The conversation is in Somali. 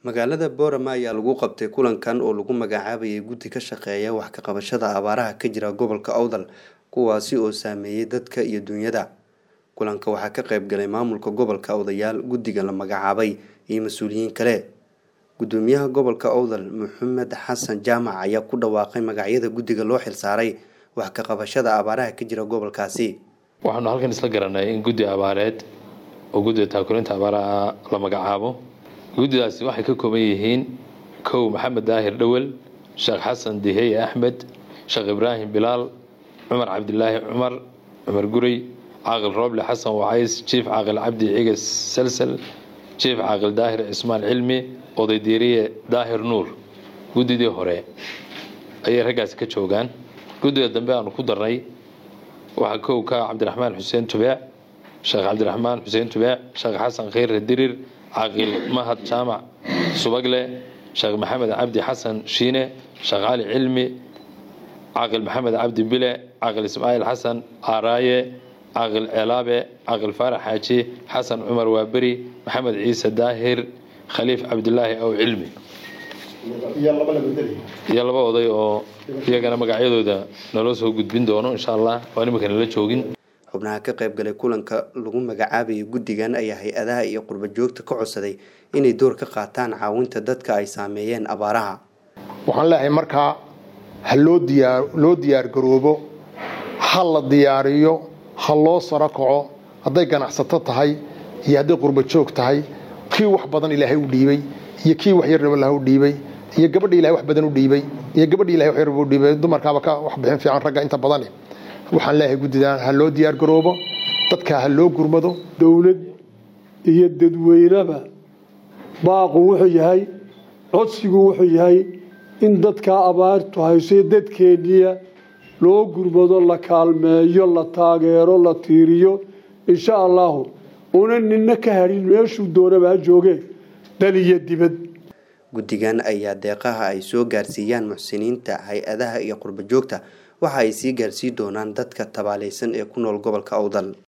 magaalada boorama ayaa lagu qabtay kulankan oo lagu magacaabayay guddi ka shaqeeya wax ka qabashada abaaraha ka jira gobolka awdal kuwaasi oo saameeyey dadka iyo dunyada kulanka waxaa ka qayb galay maamulka gobolka odayaal guddiga la magacaabay iyo mas-uuliyiin kale gudoomiyaha gobolka awdal maxamed xasan jaamac ayaa ku dhawaaqay magacyada guddiga loo xilsaaray wax ka qabashada abaaraha ka jira gobolkaasi waxaanu halkan isla garanay in guddi abaareed oo guddiga taakulinta abaaraha la magacaabo guddidaasi waxay ka kooban yihiin kow maxamed daahir dhowel sheekh xasan diheye axmed sheekh ibraahim bilaal cumar cabdilaahi cumar cumar gurey caaqil rooble xasan wacays jiif caaqil cabdi cigas salsal jiif caaqil daahir cismaan cilmi oday diiriye daahir nuur guddidii hore ayay raggaasi ka joogaan guddiga dambe aanu ku darnay waxaa kow ka cabdiraxmaan xuseen tubeec sheekh cabdiraxmaan xuseen tubeec sheekh xasan khayre dirir caaqil mahad jaamac subagle sheekh maxamed cabdi xasan shiine sheekh cali cilmi caaqil maxamed cabdi bile caaqil ismaaciil xasan aaraaye caaqil ceelaabe caaqil faarax xaaji xasan cumar waaberi maxamed ciise daahir khaliif cabdilaahi aw cilmi iyo laba oday oo iyagana magacyadooda naloo soo gudbin doono insha allah waa nimanka nala joogin xubnaha ka qayb galay kulanka lagu magacaabayay guddigan ayaa hay-adaha iyo qurba joogta ka codsaday inay door ka qaataan caawinta dadka ay saameeyeen abaaraha waxaan leeyahay markaa ha loo diyaa loo diyaargaroobo ha la diyaariyo ha loo saro kaco hadday ganacsato tahay iyo hadday qurba joog tahay kii wax badan ilaahay u dhiibay iyo kii wax yar lah u dhiibay iyo gabadha ilahay wax badan u dhiibay iyo gabadha ilahay wax yar u dhiibay dumarkaaba ka wax bixin fiican ragga inta badani waxaan leeyahay guddidan ha loo diyaar garoobo dadka ha loo gurmado dowlad iyo dadweyneba baaqu wuxuu yahay codsigu wuxuu yahay in dadkaa abaartu hayso dadkeenniya loo gurmado la kaalmeeyo la taageero la tiiriyo insha allahu una nina ka hadhin meeshuu doonaba ha joogeen dal iyo dibad guddigan ayaa deeqaha ay soo gaarsiiyaan muxsiniinta hay-adaha iyo qurba joogta waxa ay sii gaarsii doonaan dadka tabaalaysan ee ku nool gobolka awdal